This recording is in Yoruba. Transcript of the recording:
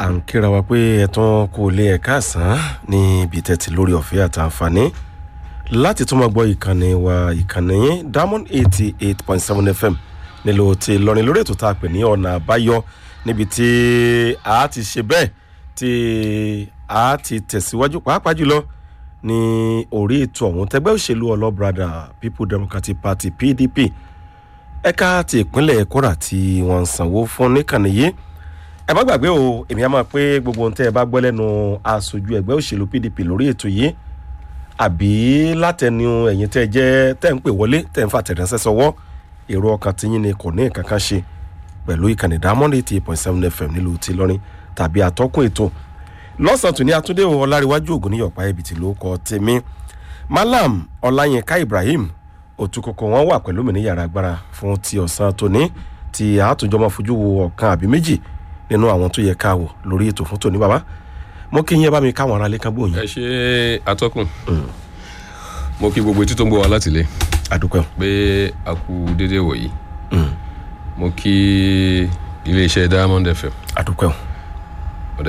à ń kíra wa pé ẹ̀tàn kò lè ẹ̀ka àsán ní ibi tẹ́tí lórí ọ̀fẹ́ àtàǹfààní láti tún máa gbọ́ ìkànnì wa ìkànnì yín diamond eighty eight point seven fm nílò tí lọrin lórí ètò tá a pè ní ọ̀nà àbáyọ níbi tí a ti ṣe bẹ́ẹ̀ tí a ti tẹ̀síwájú pàápàá jùlọ ní orí ètò ọ̀hún tẹgbẹ́ òṣèlú ọlọ́brada people democratic party pdp ẹ̀ka ti ìpínlẹ̀ kóra tí wọ́n ń sanwó fún níkànnì yìí ẹ má gbàgbé o èmi á máa pé gbogbo ohun tẹ́ ẹ bá gbọ́ lẹ́nu aṣojú ẹgbẹ́ òṣèlú pdp lórí ètò yìí àbí látẹnu ẹ̀yìn tẹ́ ẹ jẹ́ tẹ́ ń pè wọlé tẹ́ ń fa tẹ̀rẹ́sẹ́ sọwọ́ èrò ọkàn tiyín ni kò ní nǹkan kan ṣe pẹ̀lú ìkànnì diamond eighty eight point seven fm nílùú ti lọ́rin tàbí àtọ́kùn ètò lọ́sàn-án tún ní atúndé ọláríwájú ògùn ní yọ̀pá ẹ̀bìtì ló kọ́ tèmi malam ọláyínká ibrahim òtúkọ̀kọ̀ wọn wà pẹ̀lú mi ní yàrá agbára fún ti ọ̀sán tòní tí àtúnjọ́ máa fojú wo ọ̀kan àbí méjì nínú àwọn tó yẹ ká wò lórí ètò fún tòní bàbá mo kí yín ẹ bá mi káwọn ará lé kan gbóyin. ẹ ṣe atọ́kùn mo kí gbogbo etí tó ń gbọ́ wa láti lé àdúpẹ́ o. pé a kú déédéé wọ̀nyí mo kí iléeṣẹ́ diamond fm àdúpẹ́ o.